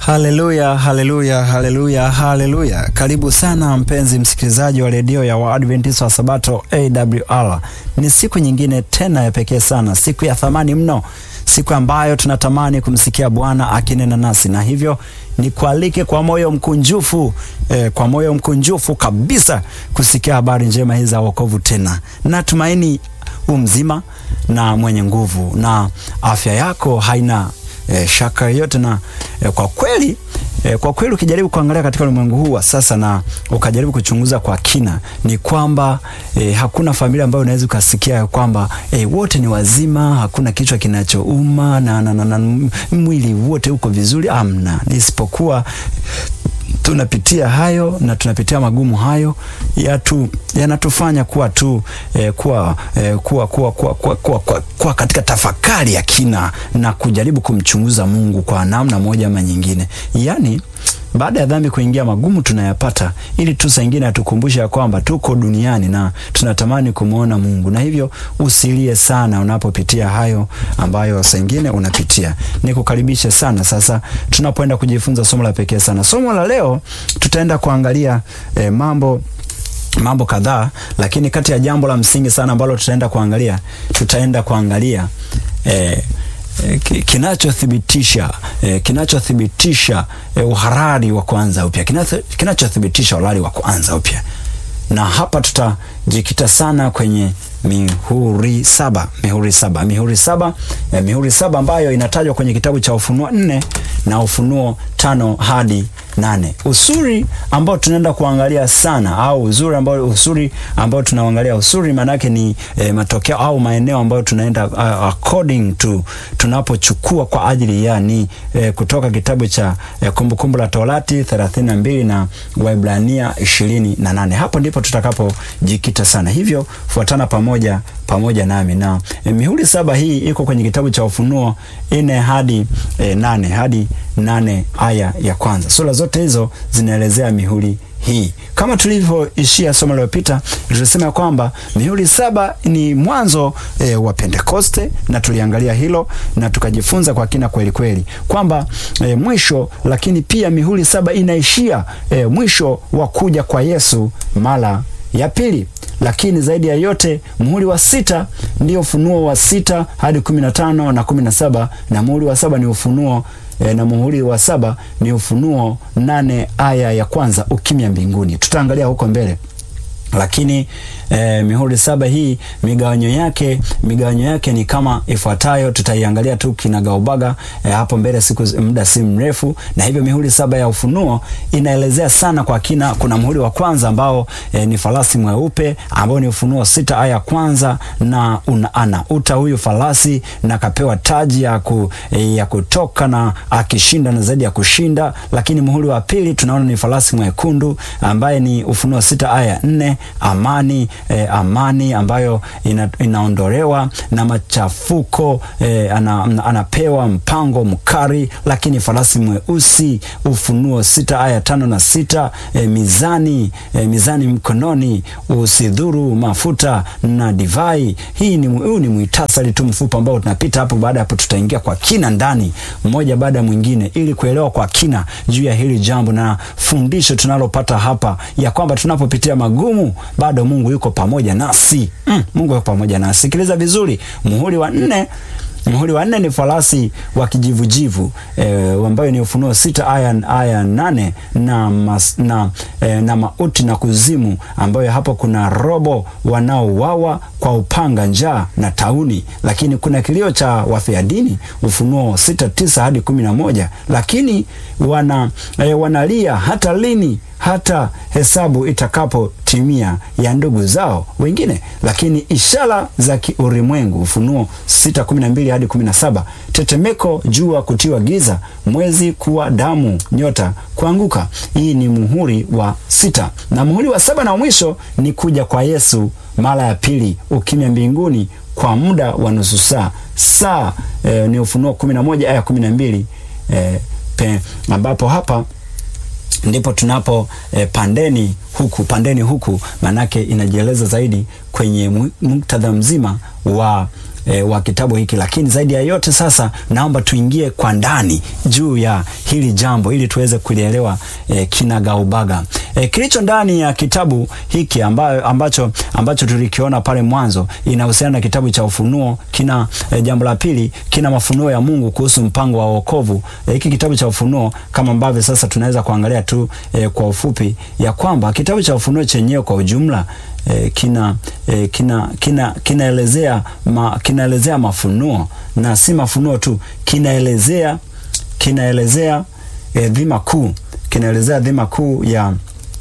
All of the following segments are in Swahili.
Haleluya, haleluya, haleluya, haleluya! Karibu sana mpenzi msikilizaji wa redio ya Waadventista wa Sabato AWR. Ni siku nyingine tena ya pekee sana, siku ya thamani mno, siku ambayo tunatamani kumsikia Bwana akinena nasi, na hivyo nikualike kwa moyo mkunjufu eh, kwa moyo mkunjufu kabisa kusikia habari njema hizi za wokovu. Tena natumaini umzima na mwenye nguvu na afya yako haina E, shaka yoyote na e, kwa kweli e, kwa kweli ukijaribu kuangalia katika ulimwengu huu wa sasa na ukajaribu kuchunguza kwa kina ni kwamba e, hakuna familia ambayo unaweza ukasikia kwamba e, wote ni wazima, hakuna kichwa kinachouma na, na, na, na mwili wote uko vizuri, amna, isipokuwa tunapitia hayo na tunapitia magumu hayo yatu yanatufanya kuwa tu eh, kuwa, eh, kuwa, kuwa, kuwa, kuwa, kuwa, kuwa, kuwa katika tafakari ya kina na kujaribu kumchunguza Mungu kwa namna moja ama nyingine. Yaani baada ya dhambi kuingia, magumu tunayapata ili tu saa ingine atukumbushe ya kwamba tuko duniani na tunatamani kumwona Mungu, na hivyo usilie sana unapopitia hayo ambayo saa ingine unapitia. Nikukaribishe sana sasa, tunapoenda kujifunza somo la pekee sana. Somo la leo tutaenda kuangalia eh, mambo mambo kadhaa, lakini kati ya jambo la msingi sana ambalo tutaenda kuangalia tutaenda kuangalia eh, kinachothibitisha eh, kinachothibitisha eh, uhalali wa kuanza upya, kinachothibitisha uhalali wa kuanza upya, na hapa tutajikita sana kwenye mihuri saba, mihuri saba, mihuri saba, eh, mihuri saba ambayo inatajwa kwenye kitabu cha Ufunuo nne na Ufunuo tano hadi nane. Usuri ambao tunaenda kuangalia sana au uzuri ambao usuri ambao tunaangalia usuri maanake ni eh, matokeo au maeneo ambayo tunaenda uh, according to tunapochukua kwa ajili ya ni eh, kutoka kitabu cha eh, Kumbukumbu la Torati 32 na Waebrania 28. Hapo ndipo tutakapojikita sana, hivyo fuatana pamoja pamoja nami na eh, mihuri saba hii iko kwenye kitabu cha Ufunuo nne hadi eh, nane hadi nane aya ya kwanza. Sura zote hizo zinaelezea mihuri hii. Kama tulivyoishia somo lililopita, tulisema kwamba mihuri saba ni mwanzo e, wa Pentekoste, na tuliangalia hilo na tukajifunza kwa kina kweli kweli kwamba e, mwisho, lakini pia mihuri saba inaishia e, mwisho wa kuja kwa Yesu mara ya pili lakini zaidi ya yote muhuri wa sita ndio ufunuo wa sita hadi kumi na tano na kumi na saba na muhuri wa saba ni ufunuo e, na muhuri wa saba ni ufunuo nane aya ya kwanza ukimya mbinguni. Tutaangalia huko mbele lakini eh, mihuri saba hii migawanyo yake migawanyo yake ni kama ifuatayo. Tutaiangalia tu kinagaubaga eh, hapo mbele siku muda si mrefu. Na hivyo mihuri saba ya ufunuo inaelezea sana kwa kina. Kuna muhuri wa kwanza ambao eh, ni farasi mweupe ambao ni Ufunuo sita aya kwanza, na una, anauta huyu farasi na kapewa taji ya, ku, eh, ya kutoka na akishinda na zaidi ya kushinda. Lakini muhuri wa pili tunaona ni farasi mwekundu ambaye ni Ufunuo sita aya nne amani eh, amani ambayo ina, inaondolewa na machafuko eh, ana, anapewa mpango mkari. Lakini farasi mweusi Ufunuo sita aya tano na sita eh, mizani eh, mizani mkononi, usidhuru mafuta na divai. Hii ni huu ni muhtasari tu mfupi ambao tunapita hapo. Baada ya hapo, tutaingia kwa kina ndani mmoja baada ya mwingine, ili kuelewa kwa kina juu ya hili jambo na fundisho tunalopata hapa ya kwamba tunapopitia magumu bado Mungu yuko pamoja nasi. Mm, Mungu yuko pamoja nasi. Sikiliza vizuri, muhuri wa nne muhuri wa nne ni farasi wa kijivujivu e, ambayo ni Ufunuo sita aya, aya nane na, mas, na, e, na mauti na kuzimu, ambayo hapo kuna robo wanaouawa kwa upanga, njaa na tauni. Lakini kuna kilio cha wafia dini Ufunuo sita tisa hadi kumi na moja lakini wana, e, wanalia hata lini hata hesabu itakapotimia ya ndugu zao wengine. Lakini ishara za kiulimwengu Ufunuo 6:12 hadi 17, tetemeko, jua kutiwa giza, mwezi kuwa damu, nyota kuanguka. Hii ni muhuri wa sita, na muhuri wa saba na mwisho ni kuja kwa Yesu mara ya pili, ukimya mbinguni kwa muda wa nusu saa saa. E, ni Ufunuo 11 aya 12, e, pe, ambapo hapa ndipo tunapo eh, pandeni huku pandeni huku, manake inajieleza zaidi kwenye muktadha mzima wa e, wa kitabu hiki. Lakini zaidi ya yote sasa, naomba tuingie kwa ndani juu ya hili jambo ili tuweze kulielewa e, kinagaubaga. E, kilicho ndani ya kitabu hiki ambayo, ambacho, ambacho tulikiona pale mwanzo inahusiana na kitabu cha Ufunuo. Kina e, jambo la pili, kina mafunuo ya Mungu kuhusu mpango wa wokovu. E, hiki kitabu cha Ufunuo kama ambavyo sasa tunaweza kuangalia tu e, kwa ufupi ya kwamba kitabu cha Ufunuo chenyewe kwa ujumla E, kina e, kina kina kinaelezea ma, kinaelezea mafunuo na si mafunuo tu, kinaelezea kinaelezea e, dhima kuu kinaelezea dhima kuu ya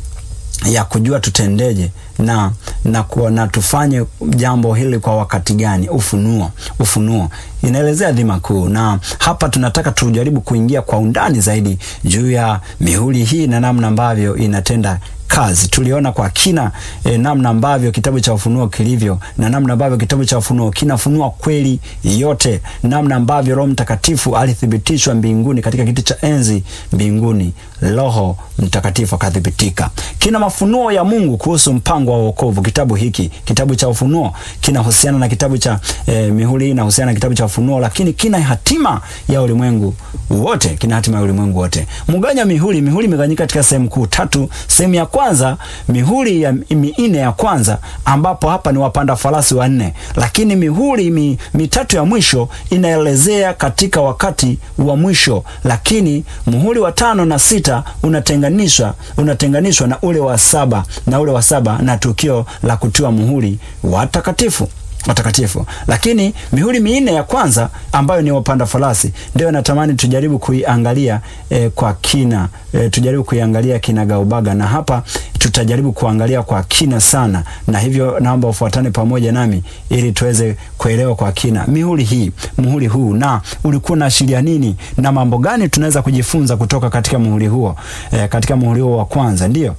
ya kujua tutendeje na na, kwa, na tufanye jambo hili kwa wakati gani. Ufunuo, ufunuo inaelezea dhima kuu, na hapa tunataka tujaribu kuingia kwa undani zaidi juu ya mihuri hii na namna ambavyo inatenda kazi. Tuliona kwa kina e, namna ambavyo kitabu cha Ufunuo kilivyo na namna ambavyo kitabu cha Ufunuo kinafunua kweli yote, namna ambavyo Roho Mtakatifu alithibitishwa mbinguni katika kiti cha enzi mbinguni, Roho Mtakatifu akathibitika. Kina mafunuo ya Mungu kuhusu mpango wa wokovu. Kitabu hiki kitabu cha Ufunuo kinahusiana na kitabu cha e, mihuri inahusiana na kitabu cha Ufunuo, lakini kina hatima ya ulimwengu wote, kina hatima ya ulimwengu wote. Mganya mihuri, mihuri imeganyika katika sehemu kuu tatu. Sehemu ya kwanza mihuri ya minne ya kwanza, ambapo hapa ni wapanda farasi wanne, lakini mihuri mi, mitatu ya mwisho inaelezea katika wakati wa mwisho, lakini muhuri wa tano na sita unatenganishwa unatenganishwa na ule wa saba na ule wa saba na tukio la kutiwa muhuri watakatifu watakatifu. Lakini mihuri minne ya kwanza ambayo ni wapanda farasi ndio natamani tujaribu kuiangalia e, kwa kina e, tujaribu kuiangalia kinagaubaga, na hapa tutajaribu kuangalia kwa kina sana, na hivyo naomba ufuatane pamoja nami ili tuweze kuelewa kwa kina mihuri hii, muhuri huu na ulikuwa unaashiria nini na mambo gani tunaweza kujifunza kutoka katika muhuri huo e, katika muhuri huo wa kwanza ndio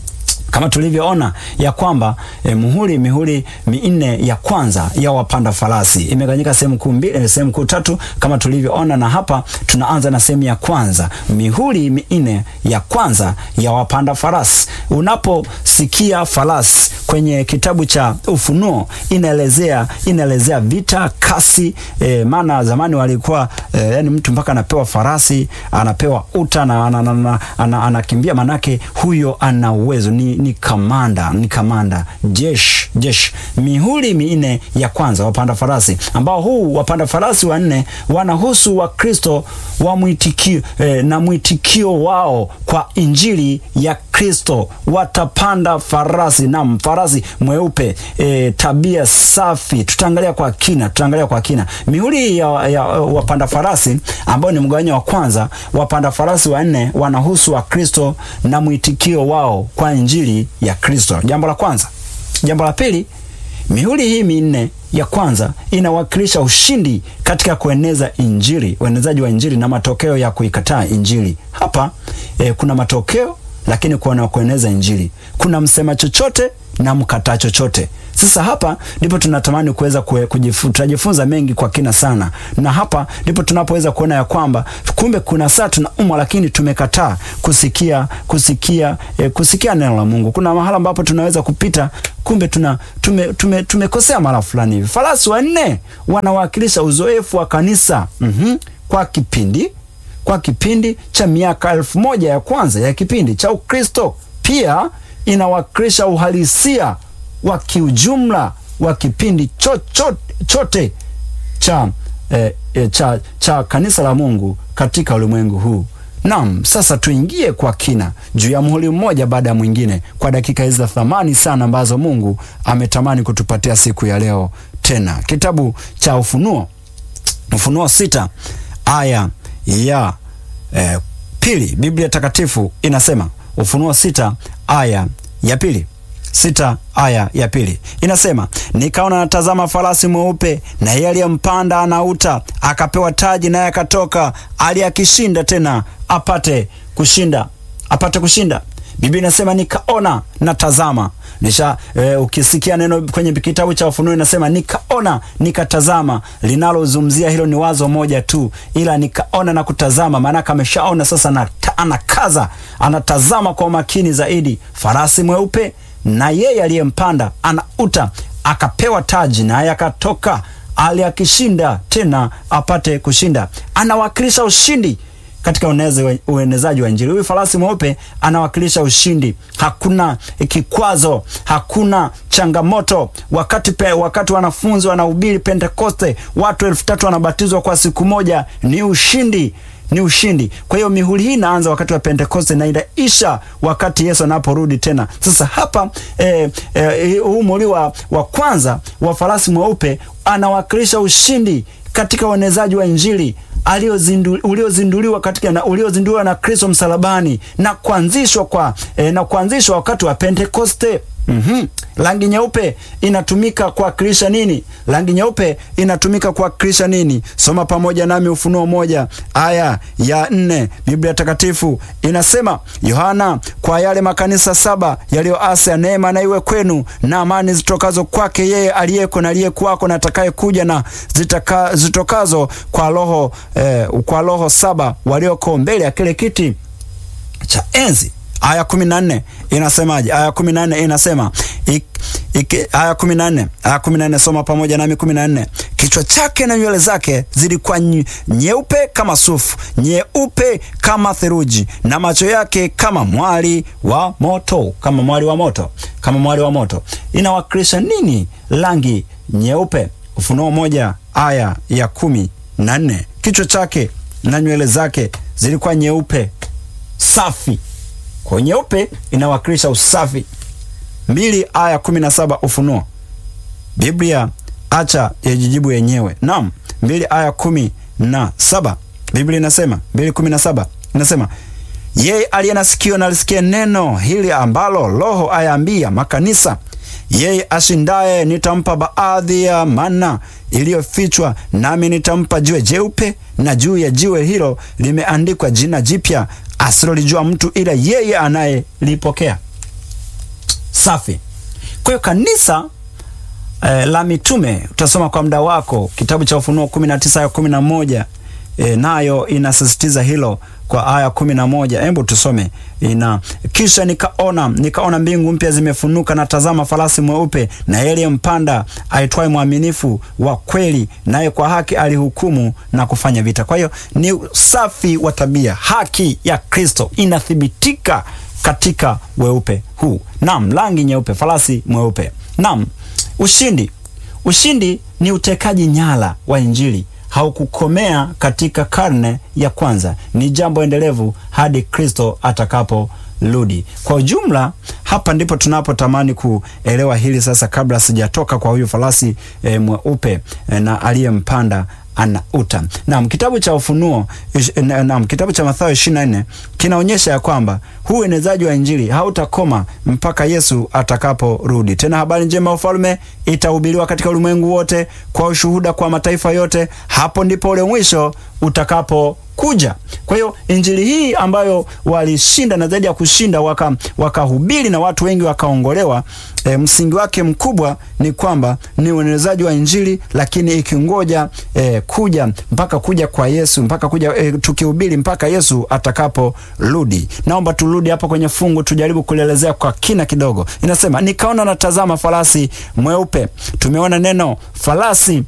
kama tulivyoona ya kwamba eh, muhuri mihuri minne ya kwanza ya wapanda farasi imeganyika sehemu kuu mbili, sehemu kuu tatu kama tulivyoona, na hapa tunaanza na sehemu ya kwanza, mihuri minne ya kwanza ya wapanda farasi. Unaposikia farasi kwenye kitabu cha Ufunuo inaelezea inaelezea vita, kasi eh, maana zamani walikuwa eh, yani mtu mpaka anapewa farasi anapewa uta na anakimbia ana, ana, ana, manake huyo ana uwezo ni ni kamanda ni kamanda jeshi jeshi. Mihuri minne ya kwanza wapanda farasi, ambao huu wapanda farasi wanne wanahusu Wakristo wa mwitikio eh, na mwitikio wao kwa injili ya Kristo. Watapanda farasi na farasi mweupe eh, tabia safi. Tutaangalia kwa kina, tutaangalia kwa kina mihuri ya, ya wapanda farasi ambao ni mgawanyo wa kwanza. Wapanda farasi wanne wanahusu Wakristo na mwitikio wao kwa injili ya Kristo. Jambo la kwanza. Jambo la pili, mihuri hii minne ya kwanza inawakilisha ushindi katika kueneza injili, uenezaji wa injili na matokeo ya kuikataa injili. Hapa eh, kuna matokeo lakini kuna kueneza injili, kuna msema chochote na mkataa chochote. Sasa hapa ndipo tunatamani kuweza kujifunza mengi kwa kina sana, na hapa ndipo tunapoweza kuona ya kwamba kumbe kuna saa tunaumwa, lakini tumekataa kusikia kusikia eh, kusikia neno la Mungu. Kuna mahala ambapo tunaweza kupita, kumbe tuna tume, tume, tumekosea mara fulani hivi. Farasi wanne wanawakilisha uzoefu wa kanisa mm -hmm, kwa kipindi kwa kipindi cha miaka elfu moja ya kwanza ya kipindi cha Ukristo. Pia inawakilisha uhalisia wa kiujumla wa kipindi chochote chote cha, eh, eh, cha, cha kanisa la Mungu katika ulimwengu huu. Naam, sasa tuingie kwa kina juu ya muhuri mmoja baada ya mwingine kwa dakika hizi za thamani sana ambazo Mungu ametamani kutupatia siku ya leo tena. Kitabu cha Ufunuo, Ufunuo sita aya ya eh, pili. Biblia Takatifu inasema Ufunuo sita aya ya pili sita aya ya pili inasema, nikaona natazama farasi mweupe, na yeye aliyempanda anauta, akapewa taji, naye akatoka aliyakishinda tena apate kushinda, apate kushinda. Biblia inasema nikaona natazama nisha e, ukisikia neno kwenye kitabu cha Ufunuo inasema nikaona nikatazama, linalozungumzia hilo ni wazo moja tu, ila nikaona na kutazama, maanake ameshaona sasa, na anakaza anatazama kwa makini zaidi, farasi mweupe na yeye aliyempanda anauta, akapewa taji, naye akatoka aliakishinda tena apate kushinda. Anawakilisha ushindi katika ueneze, uenezaji wa Injili. Huyu farasi mweupe anawakilisha ushindi. Hakuna kikwazo, hakuna changamoto. Wakati pe, wakati wanafunzi wanahubiri Pentekoste, watu elfu tatu wanabatizwa kwa siku moja, ni ushindi ni ushindi. Kwa hiyo mihuri hii inaanza wakati wa Pentekoste na inaisha wakati Yesu anaporudi tena. Sasa hapa eh, eh, huu muhuri wa, wa kwanza wa farasi mweupe anawakilisha ushindi katika uenezaji wa Injili uliozinduliwa katika na uliozinduliwa na Kristo msalabani na kuanzishwa kwa eh, na kuanzishwa wakati wa Pentekoste. Mm-hmm. Rangi nyeupe inatumika kuwakilisha nini? Rangi nyeupe inatumika kuwakilisha nini? Soma pamoja nami Ufunuo moja aya ya nne. Biblia Takatifu inasema, Yohana, kwa yale makanisa saba yaliyo Asia, neema na iwe kwenu na amani zitokazo kwake yeye aliyeko na aliyekuwako na atakaye kuja na zitaka, zitokazo kwa roho eh, kwa roho saba walioko mbele ya kile kiti cha enzi. Aya kumi na nne inasemaje? Aya kumi na nne inasema ik, ik, aya kumi na nne aya kumi na nne soma pamoja nami. kumi na nne kichwa chake na nywele zake zilikuwa nyeupe kama sufu, nyeupe kama theluji, na macho yake kama mwali wa moto, kama mwali wa moto, kama mwali wa moto. Inawakilisha nini rangi nyeupe? Ufunuo moja aya ya kumi na nne kichwa chake na nywele zake zilikuwa nyeupe safi kwa nyeupe inawakilisha usafi. mbili aya kumi na saba Ufunuo. Biblia acha yajijibu yenyewe. Naam, mbili aya kumi na saba Biblia inasema mbili kumi na saba inasema yeye aliye na sikio na alisikie neno hili ambalo Roho ayaambia makanisa. Yeye ashindaye nitampa baadhi ya mana iliyofichwa, nami nitampa jiwe jeupe, na juu ya jiwe hilo limeandikwa jina jipya asilolijua mtu ila yeye anayelipokea. Safi. Kwa hiyo kanisa eh, la mitume utasoma kwa muda wako kitabu cha Ufunuo 19 aya 11, eh, nayo inasisitiza hilo kwa aya kumi na moja. Hebu tusome ina kisha nikaona nikaona mbingu mpya zimefunuka, na tazama farasi mweupe, na yeye mpanda aitwaye mwaminifu wa kweli, naye kwa haki alihukumu na kufanya vita. Kwa hiyo ni usafi wa tabia, haki ya Kristo inathibitika katika weupe huu. Naam, rangi nyeupe, farasi mweupe. Naam, ushindi. Ushindi ni utekaji nyara wa Injili haukukomea katika karne ya kwanza, ni jambo endelevu hadi Kristo atakaporudi. Kwa ujumla, hapa ndipo tunapotamani kuelewa hili sasa, kabla sijatoka kwa huyu farasi e, mweupe e, na aliyempanda ana uta. Naam, kitabu cha Ufunuo, naam, kitabu cha Mathayo 24 kinaonyesha ya kwamba huu uenezaji wa injili hautakoma mpaka Yesu atakaporudi. Tena habari njema ya ufalme itahubiriwa katika ulimwengu wote kwa ushuhuda kwa mataifa yote, hapo ndipo ule mwisho utakapo kuja. Kwa hiyo injili hii ambayo walishinda na zaidi ya kushinda wakahubiri waka na watu wengi wakaongolewa, e, msingi wake mkubwa ni kwamba ni uenezaji wa injili, lakini ikingoja e, kuja mpaka kuja kwa Yesu mpaka kuja e, tukihubiri mpaka Yesu atakaporudi. Naomba turudi hapa kwenye fungu tujaribu kulielezea kwa kina kidogo. Inasema, nikaona natazama farasi mweupe. Tumeona neno farasi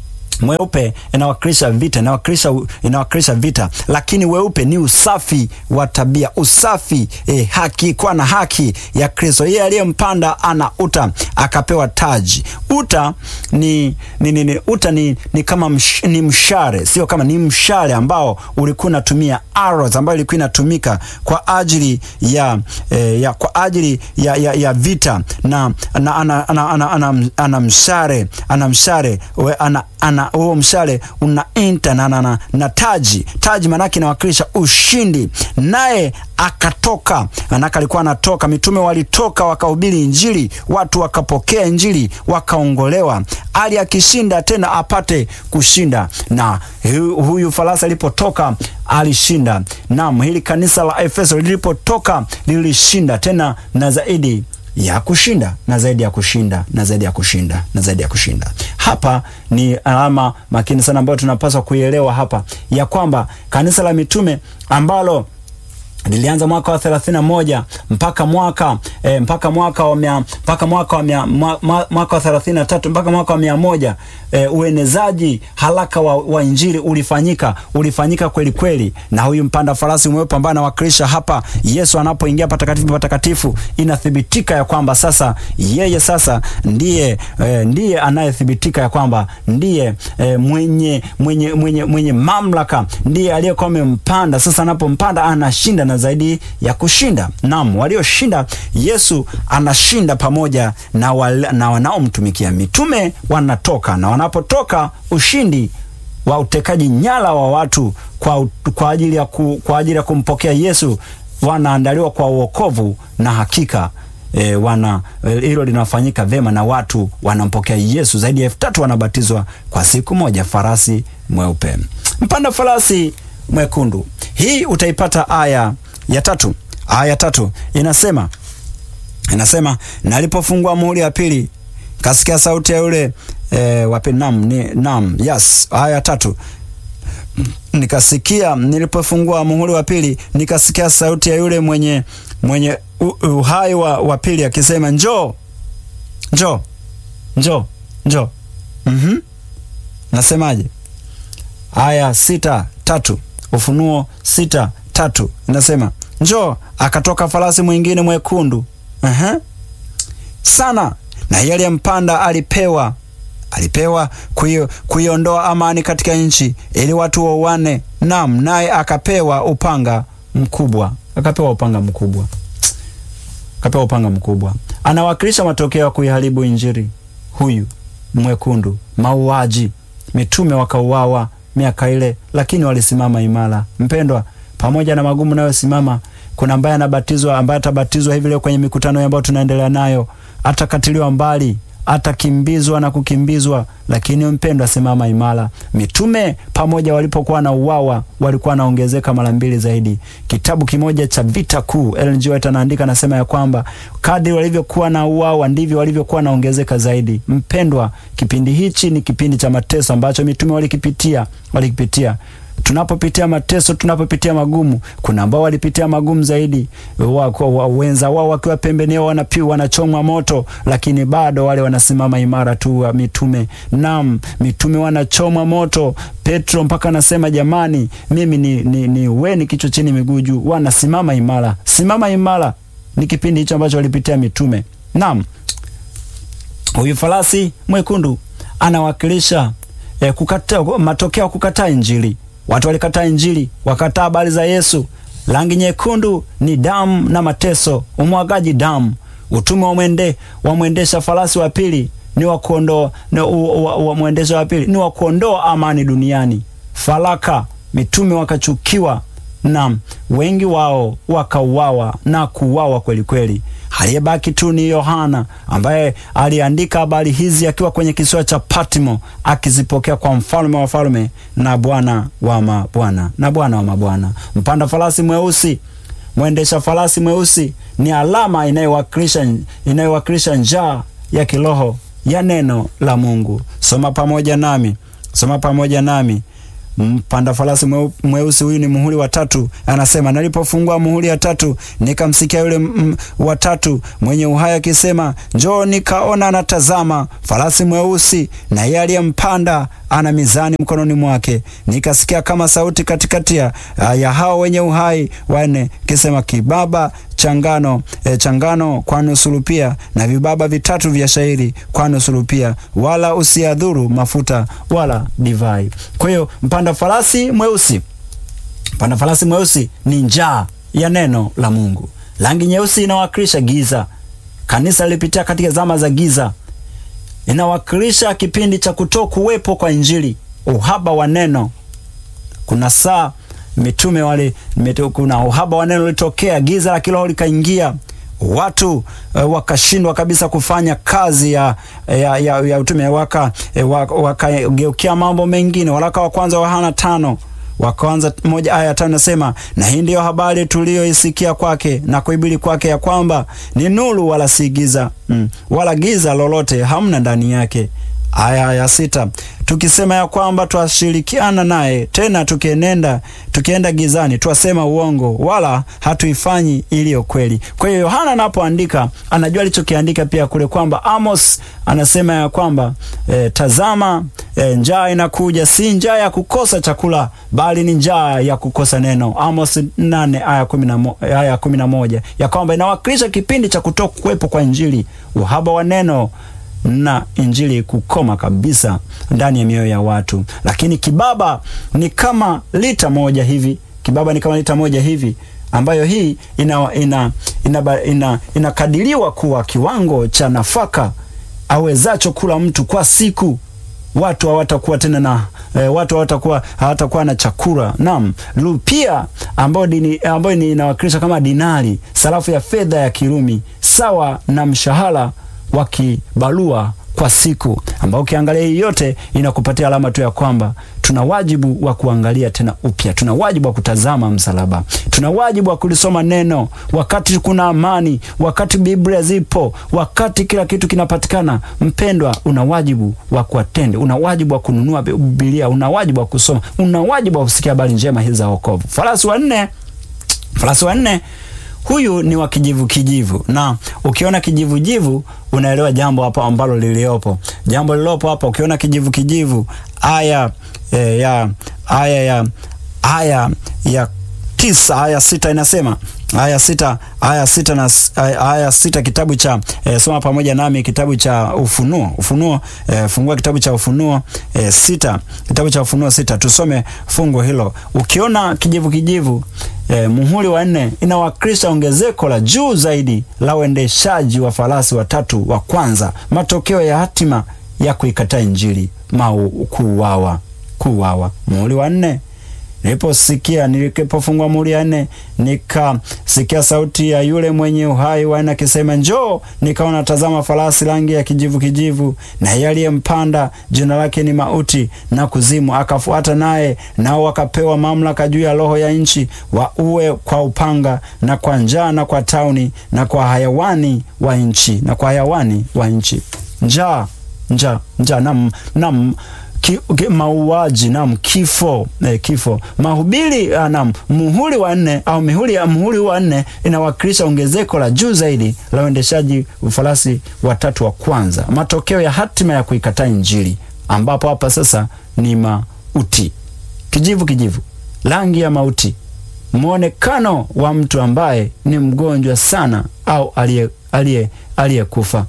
mweupe inawakilisha vita, inawakilisha inawakilisha vita, lakini weupe ni usafi wa tabia, usafi eh, haki, kuwa na haki ya Kristo. Yeye aliyempanda ana uta, akapewa taji. Uta ni, ni, ni, ni uta ni, ni kama msh, ni mshale, sio kama ni mshale ambao ulikuwa unatumia arrows, ambayo ilikuwa inatumika kwa ajili ya, eh, ya kwa ajili ya, ya, ya vita na ana, ana, ana, ana, ana, ana mshale ana mshale ana, ana huo mshale una inta na, na, na, na taji. Taji maanake inawakilisha ushindi, naye akatoka. Manake alikuwa anatoka, mitume walitoka wakahubiri Injili, watu wakapokea Injili wakaongolewa, ali akishinda tena apate kushinda. Na huyu farasi alipotoka alishinda. Naam, hili kanisa la Efeso lilipotoka lilishinda tena na zaidi ya kushinda na zaidi ya kushinda na zaidi ya kushinda na zaidi ya kushinda. Hapa ni alama makini sana ambayo tunapaswa kuielewa hapa ya kwamba kanisa la mitume ambalo lilianza mwaka wa thelathini na moja mpaka mwaka e, mpaka mwaka wa mia, mpaka mwaka wa mia, mwa, mwaka wa thelathini na tatu mpaka mwaka wa mia moja e, uenezaji haraka wa, wa injili ulifanyika ulifanyika kweli kweli, na huyu mpanda farasi mweupe ambaye anawakilisha hapa Yesu anapoingia patakatifu patakatifu, inathibitika ya kwamba sasa yeye sasa ndiye e, ndiye anayethibitika ya kwamba ndiye e, mwenye, mwenye, mwenye, mwenye mamlaka, ndiye aliyekuwa amempanda. Sasa anapompanda anashinda na zaidi ya kushinda. Naam, walioshinda, Yesu anashinda pamoja na, wal, na wanaomtumikia. Mitume wanatoka na wanapotoka, ushindi wa utekaji nyara wa watu kwa, kwa, ajili ya ku, kwa ajili ya kumpokea Yesu wanaandaliwa kwa uokovu na hakika E, wana hilo linafanyika vema na watu wanampokea Yesu. Zaidi ya elfu tatu wanabatizwa kwa siku moja. Farasi mweupe, mpanda farasi mwekundu. Hii utaipata aya ya tatu. Aya ya tatu inasema inasema, nalipofungua muhuri wa pili kasikia sauti ya yule e, wa pili. Naam, ni naam, yes. Aya ya tatu nikasikia, nilipofungua muhuri wa pili nikasikia sauti ya yule mwenye mwenye uhai wa, wa pili akisema, njoo njoo njoo njoo. mm-hmm. Nasemaje? aya sita tatu Ufunuo sita tatu inasema njoo, akatoka farasi mwingine mwekundu uh-huh. sana, na yeye aliyempanda alipewa alipewa kuiondoa amani katika nchi, ili watu wauane. Naam, naye akapewa upanga mkubwa, akapewa upanga mkubwa, akapewa upanga mkubwa. Anawakilisha matokeo ya kuiharibu injili. Huyu mwekundu, mauaji, mitume wakauawa miaka ile, lakini walisimama imara. Mpendwa, pamoja na magumu nayosimama, kuna ambaye anabatizwa, ambaye atabatizwa hivi leo kwenye mikutano ambayo tunaendelea nayo, atakatiliwa mbali, atakimbizwa na kukimbizwa, lakini mpendwa, simama imara. Mitume pamoja walipokuwa na uwawa walikuwa wanaongezeka mara mbili zaidi. Kitabu kimoja cha Vita Kuu, Ellen G. White anaandika, anasema ya kwamba kadri walivyokuwa na uwawa ndivyo walivyokuwa naongezeka zaidi. Mpendwa, kipindi hichi ni kipindi cha mateso ambacho mitume walikipitia, walikipitia tunapopitia mateso, tunapopitia magumu, kuna ambao walipitia magumu zaidi, wa, wa, wenza wao wakiwa pembeni yao wanapiwa, wanachomwa moto, lakini bado wale wanasimama imara tu wa mitume. Naam, mitume wanachomwa moto. Petro mpaka anasema jamani, mimi ni, ni, ni weni kichwa chini miguu juu. Wanasimama imara, simama imara. Ni kipindi hicho ambacho walipitia mitume. Naam, huyu farasi mwekundu anawakilisha eh, kukata, matokeo ya kukataa Injili. Watu walikataa Injili, wakataa habari za Yesu. Rangi nyekundu ni damu na mateso, umwagaji damu. Utume wa mwende wa mwendesha farasi wa pili ni wa kuondoa wa mwendesha wa pili ni wa kuondoa amani duniani. Faraka, mitume wakachukiwa na wengi wao wakauawa na kuuawa kweli kweli. Aliyebaki tu ni Yohana ambaye aliandika habari hizi akiwa kwenye kisiwa cha Patmo akizipokea kwa mfalme wa wafalme na Bwana wa mabwana na Bwana wa mabwana. Mpanda farasi mweusi, mwendesha farasi mweusi ni alama inayowakilisha inayowakilisha njaa ya kiroho ya neno la Mungu. Soma pamoja nami, soma pamoja nami. Mpanda farasi mweusi huyu ni muhuri wa tatu. Anasema, nalipofungua muhuri wa tatu nikamsikia yule wa tatu mwenye uhai akisema, njoo. Nikaona anatazama farasi mweusi, na yeye aliyempanda ana mizani mkononi mwake. Nikasikia kama sauti katikati ya hao wenye uhai wanne kisema, kibaba changano e, changano kwa nusu rupia na vibaba vitatu vya shairi kwa nusu rupia, wala usiadhuru mafuta wala divai. Kwa hiyo mpanda farasi mweusi, mpanda farasi mweusi ni njaa ya neno la Mungu. Rangi nyeusi inawakilisha giza. Kanisa lilipitia katika zama za giza, inawakilisha kipindi cha kuto kuwepo kwa Injili, uhaba wa neno. Kuna saa mitume wale, kuna uhaba wa neno ulitokea, giza la kiroho likaingia, watu uh, wakashindwa kabisa kufanya kazi ya, ya, ya, ya utume, wakageukia waka mambo mengine. Waraka wa kwanza wa Yohana tano wakaanza moja aya ya tano nasema, na hii ndiyo habari tuliyoisikia kwake na kuhubiri kwake, ya kwamba ni nuru wala si giza mm, wala giza lolote hamna ndani yake. aya ya sita tukisema ya kwamba twashirikiana naye, tena tukienenda tukienda gizani twasema uongo, wala hatuifanyi iliyo kweli. Kwa hiyo Yohana anapoandika anajua alichokiandika pia kule kwamba Amos anasema ya kwamba e, tazama e, njaa inakuja, si njaa ya kukosa chakula, bali ni njaa ya kukosa neno. Amos nane aya kumi na mo, aya kumi na moja ya kwamba inawakilisha kipindi cha kutoka kuwepo kwa Injili, uhaba wa neno na injili kukoma kabisa ndani ya mioyo ya watu. Lakini kibaba ni kama lita moja hivi, kibaba ni kama lita moja hivi ambayo hii ina, ina, ina, ina, inakadiriwa kuwa kiwango cha nafaka awezacho kula mtu kwa siku. Watu hawatakuwa tena na e, watu hawatakuwa hawatakuwa na chakula. Naam, rupia ambayo dini ambayo ni inawakilisha kama dinari, sarafu ya fedha ya Kirumi, sawa na mshahara wa kibarua kwa siku, ambao ukiangalia hii yote inakupatia alama tu ya kwamba tuna wajibu wa kuangalia tena upya, tuna wajibu wa kutazama msalaba, tuna wajibu wa kulisoma neno wakati kuna amani, wakati Biblia zipo, wakati kila kitu kinapatikana. Mpendwa, una wajibu wa kuatende, una wajibu wa kununua Biblia, una wajibu wa kusoma, una wajibu wa kusikia habari njema hizi za wokovu. Farasi wa nne, farasi wa nne huyu ni wa kijivu kijivu, na ukiona kijivu jivu unaelewa jambo hapa ambalo liliopo. Jambo lililopo hapa, ukiona kijivu kijivu, aya e, ya aya ya aya ya tisa aya sita inasema aya sita aya sita na aya sita kitabu cha e, soma pamoja nami kitabu cha Ufunuo Ufunuo e, fungua kitabu cha Ufunuo e, sita kitabu cha Ufunuo sita tusome fungu hilo. Ukiona kijivu kijivu e, muhuri wa nne inawakilisha ongezeko la juu zaidi la uendeshaji wa farasi watatu wa kwanza, matokeo ya hatima ya kuikataa Injili, mau kuuawa, kuuawa. Muhuri wa nne Niliposikia nilipofungua muhuri ya nne, nikasikia sauti ya yule mwenye uhai wa nne akisema, njoo. Nikaona tazama, farasi rangi ya kijivu kijivu, na yeye aliyempanda jina lake ni Mauti na Kuzimu, akafuata naye, nao wakapewa mamlaka juu ya roho ya nchi, wauwe kwa upanga na kwa njaa na kwa tauni na kwa hayawani wa nchi na kwa hayawani wa nchi. Njaa, njaa, njaa nam nam Ki, ki, mauaji nam kifo eh, kifo mahubiri nam muhuri wa nne au mihuri ya muhuri wa nne inawakilisha ongezeko la juu zaidi la uendeshaji farasi watatu wa kwanza, matokeo ya hatima ya kuikataa Injili, ambapo hapa sasa ni mauti, kijivu kijivu, rangi ya mauti, mwonekano wa mtu ambaye ni mgonjwa sana au aliye aliyekufa.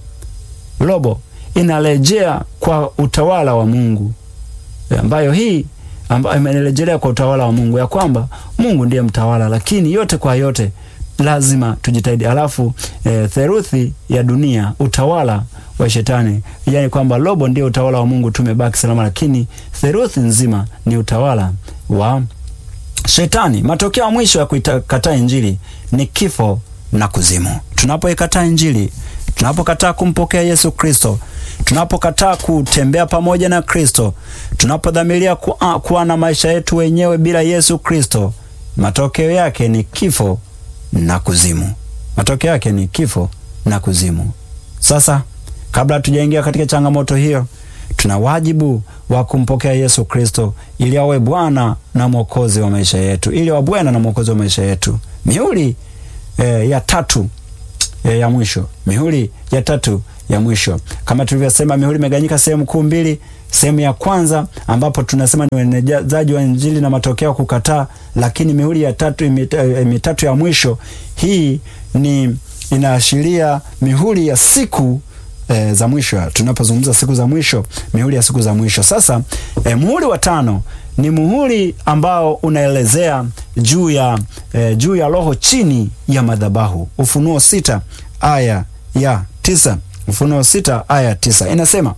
Robo inarejea kwa utawala wa Mungu ambayo hii ambayo imerejelea kwa utawala wa Mungu ya kwamba Mungu ndiye mtawala, lakini yote kwa yote lazima tujitahidi. Alafu e, theruthi ya dunia utawala wa shetani, yani kwamba robo ndio utawala wa Mungu, tumebaki salama, lakini theruthi nzima ni utawala wa shetani. Matokeo ya mwisho ya kuikataa injili ni kifo na kuzimu. Tunapoikataa injili, tunapokataa kumpokea Yesu Kristo tunapokataa kutembea pamoja na Kristo, tunapodhamiria kuwa, kuwa na maisha yetu wenyewe bila Yesu Kristo, matokeo yake ni kifo na kuzimu. Matokeo yake ni kifo na kuzimu. Sasa, kabla hatujaingia katika changamoto hiyo, tuna wajibu wa kumpokea Yesu Kristo ili awe Bwana na Mwokozi wa maisha yetu, ili awe Bwana na Mwokozi wa maisha yetu. Mihuri eh, ya tatu eh, ya mwisho, mihuri ya tatu ya mwisho kama tulivyosema, mihuri imeganyika sehemu kuu mbili. Sehemu ya kwanza ambapo tunasema ni uenezaji wa Injili na matokeo ya kukataa, lakini mihuri ya tatu mitatu ya mwisho hii ni inaashiria mihuri ya siku e, za mwisho. Tunapozungumza siku za mwisho, mihuri ya siku za mwisho. Sasa e, muhuri wa tano ni muhuri ambao unaelezea juu ya e, juu ya roho chini ya madhabahu. Ufunuo sita aya ya tisa. Ufunuo sita aya tisa inasema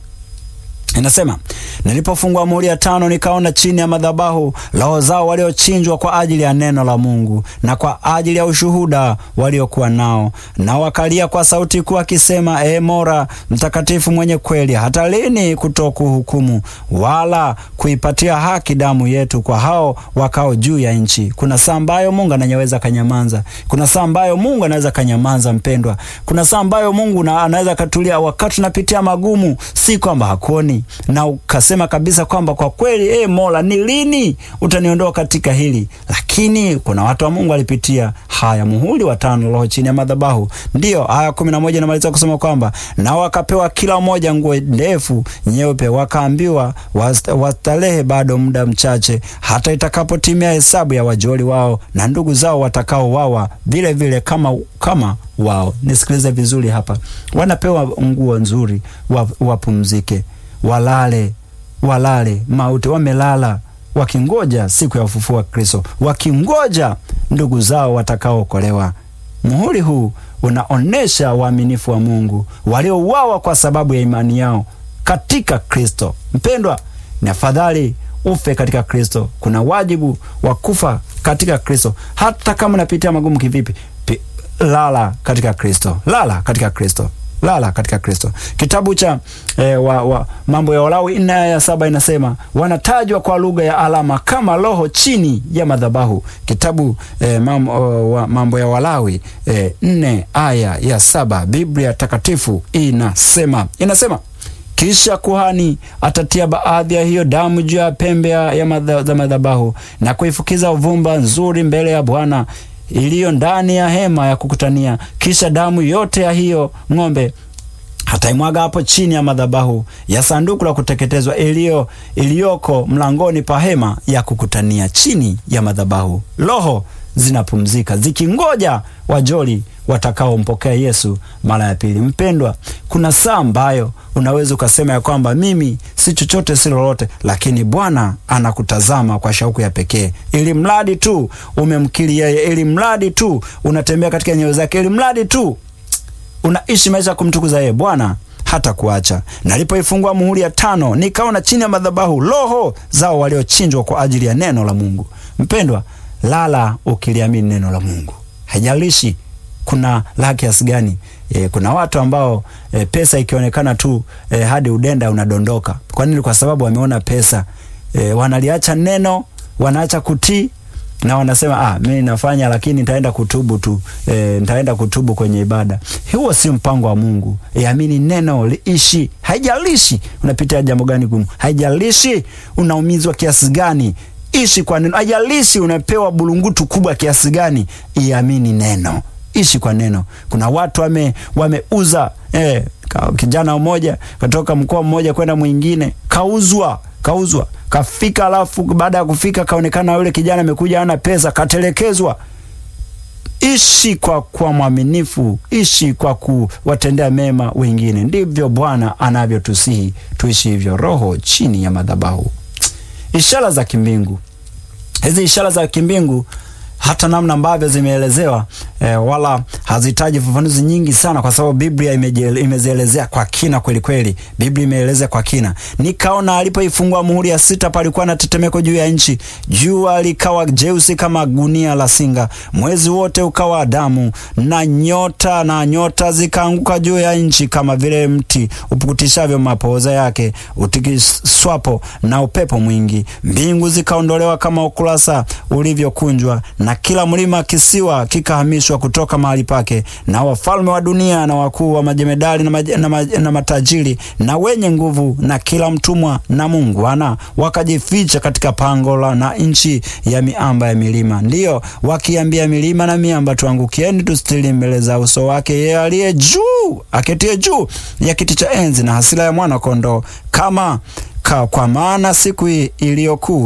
inasema nilipofungua muhuri ya tano, nikaona chini ya madhabahu roho zao waliochinjwa kwa ajili ya neno la Mungu na kwa ajili ya ushuhuda waliokuwa nao, na wakalia kwa sauti kuu akisema, E Mola mtakatifu mwenye kweli, hata lini kutokuhukumu wala kuipatia haki damu yetu kwa hao wakao juu ya nchi? Kuna saa ambayo Mungu anaweza kanyamanza. Kuna saa ambayo Mungu anaweza kanyamanza, mpendwa. Kuna saa ambayo Mungu anaweza katulia wakati tunapitia magumu, si kwamba hakuoni na ukasema kabisa kwamba kwa kweli, e Mola, ni lini utaniondoa katika hili? Lakini kuna watu wa Mungu walipitia haya. Muhuri wa tano, roho chini ya madhabahu. Ndiyo aya kumi na moja inamaliza kusema kwamba nao wakapewa kila mmoja nguo ndefu nyeupe, wakaambiwa wastarehe bado muda mchache, hata itakapotimia hesabu ya wajoli wao na ndugu zao watakaowawa vile vile kama, kama wao. Nisikilize vizuri hapa, wanapewa nguo nzuri, wapumzike, walale, walale mauti, wamelala wakingoja siku ya ufufuo wa Kristo, wakingoja ndugu zao watakaookolewa. Muhuri huu unaonesha waaminifu wa Mungu waliouawa kwa sababu ya imani yao katika Kristo. Mpendwa, ni afadhali ufe katika Kristo. Kuna wajibu wa kufa katika Kristo, hata kama unapitia magumu kivipi. Lala katika Kristo, lala katika Kristo, lala katika Kristo. Kitabu cha eh, wa, wa, Mambo ya Walawi nne aya ya saba inasema wanatajwa kwa lugha ya alama kama roho chini ya madhabahu. Kitabu eh, mambo, wa, Mambo ya Walawi eh, nne aya ya saba Biblia Takatifu inasema inasema kisha kuhani atatia baadhi ya hiyo damu juu ya pembe ya madha, za madhabahu na kuifukiza uvumba nzuri mbele ya Bwana iliyo ndani ya hema ya kukutania. Kisha damu yote ya hiyo ng'ombe hataimwaga hapo chini ya madhabahu ya sanduku la kuteketezwa iliyo iliyoko mlangoni pa hema ya kukutania, chini ya madhabahu. Roho zinapumzika zikingoja wajoli watakaompokea Yesu mara ya pili. Mpendwa, kuna saa ambayo unaweza ukasema ya kwamba mimi si chochote si lolote, lakini Bwana anakutazama kwa shauku ya pekee, ili mradi tu umemkiri yeye, ili mradi tu unatembea katika nyayo zake, ili mradi tu unaishi maisha ya kumtukuza yeye, Bwana hata kuacha. Nalipoifungua muhuri ya tano, nikaona chini ya madhabahu roho zao waliochinjwa kwa ajili ya neno la Mungu. Mpendwa, lala ukiliamini neno la Mungu, haijalishi kuna la kiasi gani. E, kuna watu ambao e, pesa ikionekana tu e, hadi udenda unadondoka. Kwa nini? Kwa sababu wameona pesa e, wanaliacha neno, wanaacha kutii na wanasema ah, mimi nafanya lakini nitaenda kutubu tu e, nitaenda kutubu kwenye ibada. Huo si mpango wa Mungu. E, amini neno liishi, haijalishi unapitia jambo gani gumu, haijalishi unaumizwa kiasi gani ishi kwa neno. Haijalishi unapewa bulungutu kubwa kiasi gani, iamini neno, ishi kwa neno. Kuna watu wame wameuza eh, kijana mmoja katoka mkoa mmoja kwenda mwingine, kauzwa kauzwa, kafika, alafu baada ya kufika kaonekana yule kijana amekuja hana pesa, katelekezwa. Ishi kwa kwa mwaminifu, ishi kwa kuwatendea mema wengine. Ndivyo Bwana anavyotusihi tuishi hivyo, roho chini ya madhabahu. Ishara za kimbingu. Hizi ishara za kimbingu hata namna ambavyo zimeelezewa e, wala hazihitaji fafanuzi nyingi sana, kwa sababu Biblia imezielezea kwa kina kweli kweli. Biblia imeelezea kwa kina. Nikaona alipoifungua muhuri ya sita, palikuwa na tetemeko juu ya nchi, jua likawa jeusi kama gunia la singa, mwezi wote ukawa damu, na nyota na nyota zikaanguka juu ya nchi, kama vile mti upukutishavyo mapooza yake utikiswapo na upepo mwingi. Mbingu zikaondolewa kama ukurasa ulivyokunjwa na kila mlima kisiwa kikahamishwa kutoka mahali pake, na wafalme wa dunia na wakuu wa majemedari na, maj na, maj na matajiri na wenye nguvu na kila mtumwa na muungwana wakajificha katika pango la na nchi ya miamba ya milima, ndiyo wakiambia milima na miamba, tuangukieni tusitiri mbele za uso wake yeye aliye juu aketie juu ya kiti cha enzi na hasira ya mwana kondoo, kama ka, kwa maana siku iliyokuu